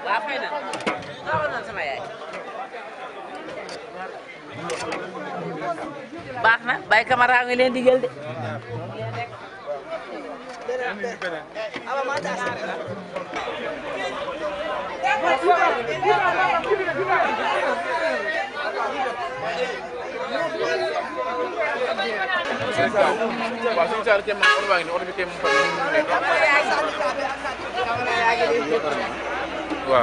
waaw fay na waaw na sama yaay baax na bay camara ngi leen di jël de waaw suñu saal kenn man oto baa ngi nii oto bi kenn mu fa nekk waaw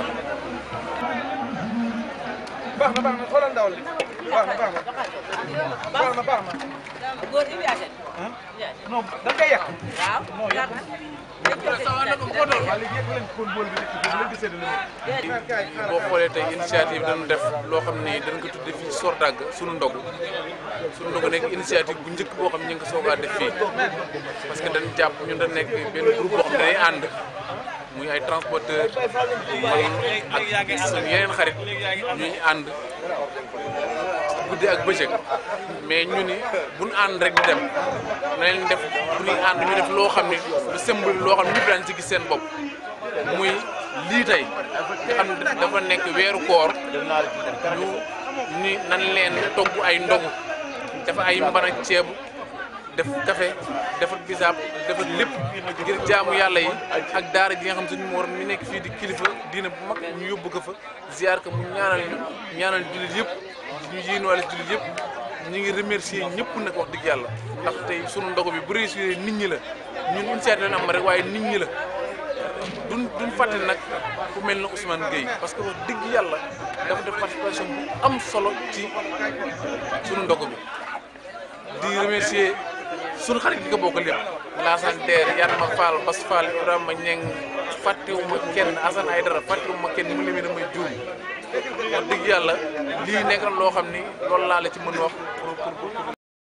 baax na baax na xoolal ndawal li baax na baax na baax na baax na góor yi yaase non da nga koy yàq waaw baax na waaw léegi yëg leen kon bool bi nekk bu leen di séddale boo xoolee tey initiative dañu def loo xam ni dañ ko tudde fii Sordaga sunu ndogu sunu ndogu nekk initiative bu njëkk boo xam ne ñu ngi ko soogaa def fii parce que dañ jàpp ñun dañ nekk benn groupe boo xam ne day ànd muy ay transporteur man ak suñu yeneen xarit ñuy ànd guddi ak bëccëg mais ñu ni buñ ànd rek di dem na leen def bu ñuy ànd ñu def loo xam ne lu symbole loo xam ne ñëpp daan ci gis seen bopp muy lii tey nga xam ne dafa nekk weeru koor ñu ni nan leen togg ay ndogu dafa ay mbana ceebu def café defar bisaab defar lépp ngir jaamu yàlla yi ak daara ji nga xam suñu morom mi nekk fii di kilifa diina bu mag ñu yóbbu ko fa ziar ko mu ñaanal ñu ñaanal jullit yëpp ñu yéenuwaale jullit yëpp ñu ngi remercier ñëpp nag wax dëgg yàlla ndax tey sunu ndogu bi bu réussir nit ñi la ñun initiative la am rek waaye nit ñi la duñ duñ fàtte nag ku mel na Ousmane Gueye parce que wax dëgg yàlla dafa def participation bu am solo ci sunu ndogu bi di remercier sunu xarit yi ko bokk lépp Lassane Der Yanma Fall Bas Fall Ibrahima Ñeng fàttewuma kenn Assane Aydara fàttewuma kenn ni mu limee damay juum wax dëgg yàlla lii nekk na loo xam ni loolu laa la ci mën wax pour pour pour